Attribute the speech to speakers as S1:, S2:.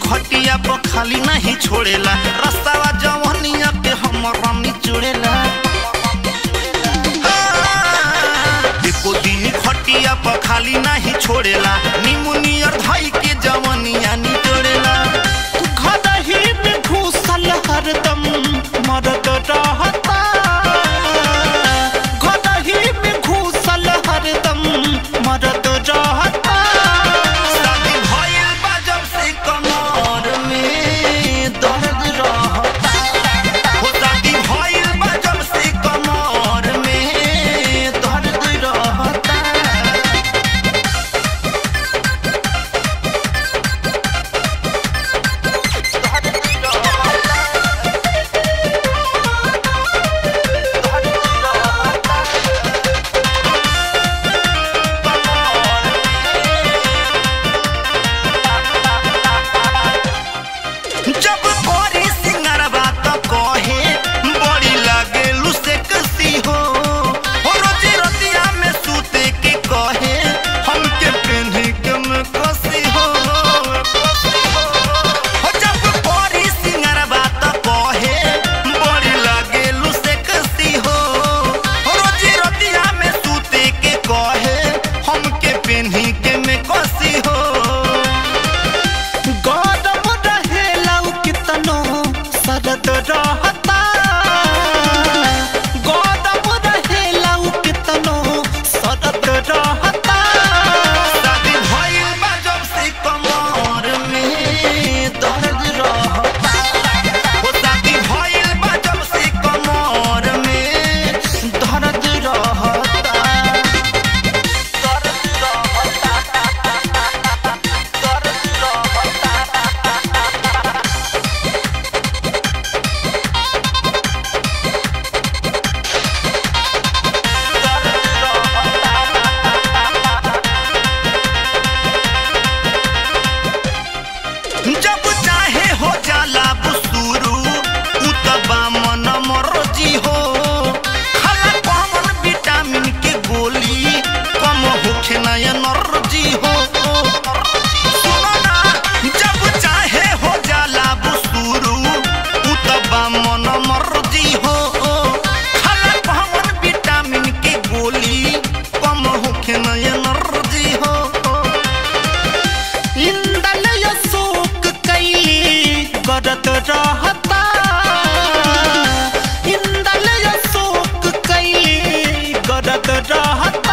S1: खटिया पर खाली नहीं छोड़ेला रस्तावा जवनिया के हमर रानी जोड़ेला एको दिन खटिया पर खाली नहीं छोड़ेला निमुनियर धई के जवनिया निचोड़ेला घर ही में घुसल हरदम मरद रहता घर ही में घुसल हरदम मरद रहता शादी भइल बा जब से कमर में दर्द रहता हो शादी भइल बा जब से कमर में दर्द रहता जब कोरी सिंगरवा तो कहे बड़ी लागे लुसे कसी हो हो रोजी रतिया में सूते के कहे हमके पेन्ही के में कसी हो हो जब कोरी सिंगरवा तो कहे बड़ी लागे लुसे कसी हो हो रोजी रतिया में सूते के कहे हमके पेन्ही के में कसी हो गौरव रहेला उ कितनो सरद रहता गौरव रहेला उ कितनो सरद रहता शादी भइल बा जब से कमर में दर्द रहता हो शादी भइल बा जब से कमर में दर्द रहता दर्द जब चाहे हो जाला बुसुरु उतबा मन मरजी हो खाला कॉमन विटामिन के गोली कम होखे ना एनर्जी हो सुनो ना जब चाहे हो जाला बुसुरु उतबा मन मरजी हो खाला कॉमन विटामिन के गोली कम होखे ना एनर्जी हो इंदल शोक कैली करत रहता इंदल शोक कैली करत रहता